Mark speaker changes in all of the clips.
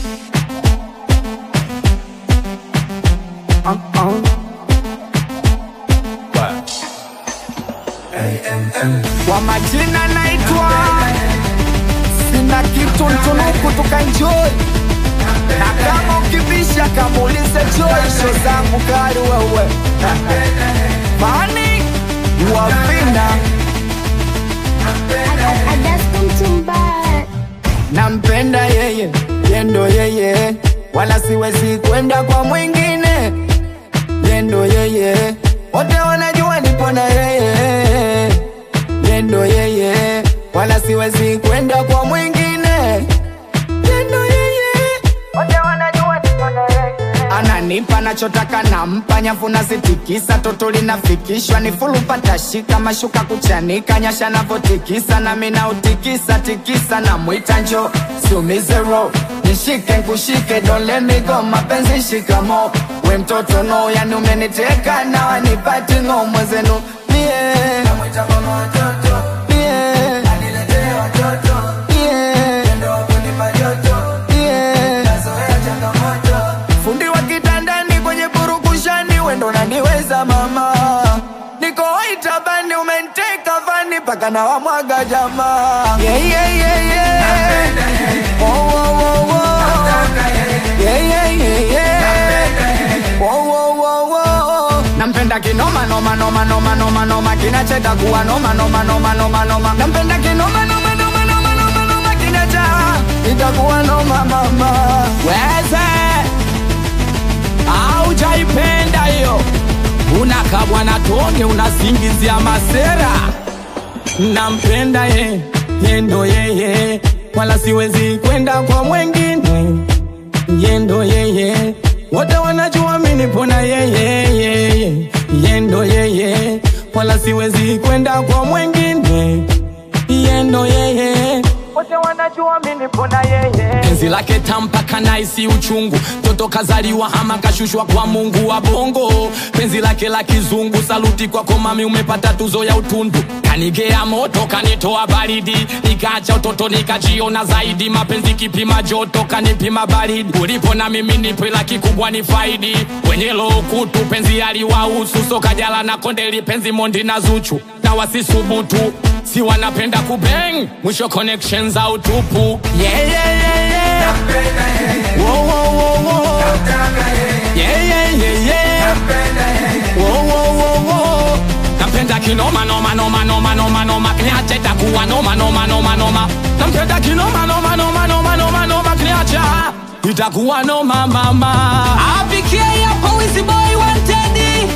Speaker 1: Kwa majina naitwa sina kitu ntunuku tukanjoi na kama ukibisha kamuulize choisho zangu kali wewe mani wavina nampenda yeye yendo yeye wala siwezi kwenda kwa mwingine yendo yeye wote wanajua nipo na yeye yendo yeye wala siwezi kwenda kwa mwingine yendo yeye wote wanajua nipo na yeye ananipa nachotaka nampa nyavu nazitikisa toto linafikishwa ni fulupata shika mashuka kuchanika nyasha navotikisa nami nautikisa tikisa na mwita njo siumizero nishike nkushike don't let me go mapenzi shikamo we mtoto no yani umeniteka na wanipati ngo mwezenu mie mie mie mie fundi wa kitandani kwenye purukushani wendo naniweza mama niko itabani umenteka vani mpaka na wamwaga jamaa yeah, yeah, yeah, yeah. Oh, oh, oh, oh. Yeah, yeah, yeah, yeah. Oh, oh, oh, oh. nampenda kinoma noma noma noma noma noma kinacheta kuwa noma noma noma noma noma nampenda kinoma noma noma noma noma noma kinacha itakuwa noma mama weze aujaipenda hiyo unakabwa na tonge unasingizia masera nampenda ye yendo yeye wala siwezi kwenda kwa mwengine yendo yeye wote wanajua minipona yeye yeye yendo yeye wala siwezi kwenda kwa mwengine yendo yeye wote wanajua minipona yeye penzi lake tampaka naisi uchungu toto kazaliwa hama kashushwa kwa mungu wa bongo penzi lake la kizungu saluti kwako mami umepata tuzo ya utundu kanigea moto kanitoa baridi nikaacha utoto nikajiona zaidi mapenzi kipima joto kanipima baridi ulipo na mimi nipe la kikubwa ni faidi wenye lokutu penzi aliwahusu sokajala na kondeli penzi mondi na zuchu na wasisubutu si wanapenda kubeng mwisho connection za utupu yeah, yeah, yeah, yeah. Wo, wo, wo, wo. Yeah, yeah, yeah, yeah. Wo, wo, wo, wo. nampenda kinoma noma noma noma noma noma kniacha itakuwa noma noma noma noma nampenda kinoma noma noma noma noma noma kniacha itakuwa noma mama
Speaker 2: apikie hapo wizi boy wanted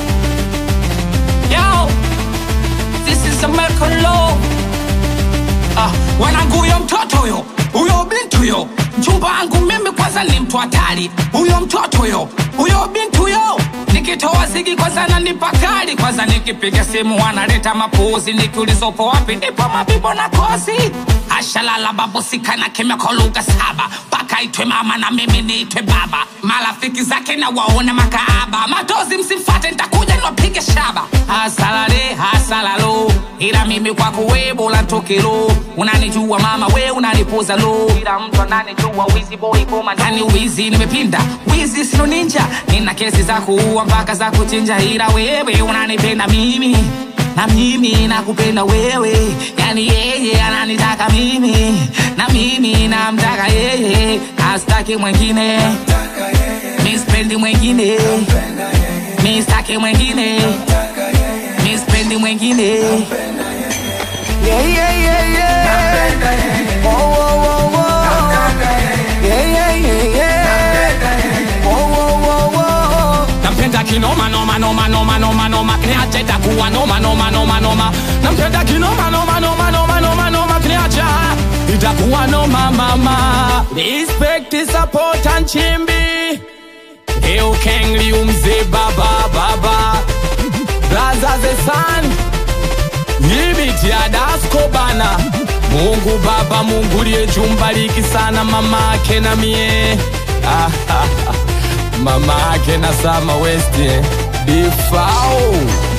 Speaker 2: yo this is American law ah wanangu huyo mtoto huyo huyo binti huyo mchumba wangu mimi kwanza ni mtu hatari huyo mtoto huyo huyo binti huyo nikitoa zigi kwanza nanipa kali kwanza nikipiga simu wanaleta mapuzi nikiulizopo wapi ndipo mabibo na kosi ashalala babusikana kimya kwa lugha saba mpaka itwe mama na mimi niitwe baba marafiki zake na waona makaaba matozi msimfate ntakuja niwapige shaba hasalale hasalalo ila mimi kwako we bora tokelo unanijua mama we unanipuza lo ila mtu ananijua wizi boy koma ndani wizi nimepinda wizi sino ninja nina kesi za kuua mpaka za kuchinja ila wewe unanipenda mimi na mimi nakupenda wewe yani yeye ananitaka mimi na mimi namtaka yeye astaki mwengine mispendi mwengine mistaki mwengine mispendi mwengine
Speaker 1: Yeah, yeah, yeah, yeah. Oh, oh, oh, oh. Yeah, yeah, yeah, yeah. Oh, oh, oh, oh.
Speaker 2: nampenda kinoma noma noma noma noma noma kniacha itakuwa noma noma noma noma nampenda kinoma noma noma noma noma noma kniacha itakuwa noma mama respect support and chimbi Leo kengli umze baba baba Blaza the sun Yibiti ya dasko bana Mungu baba Mungu liye jumbariki sana mama ake na mie Ah, ah, ah. mama ake na sama west eh. Bifao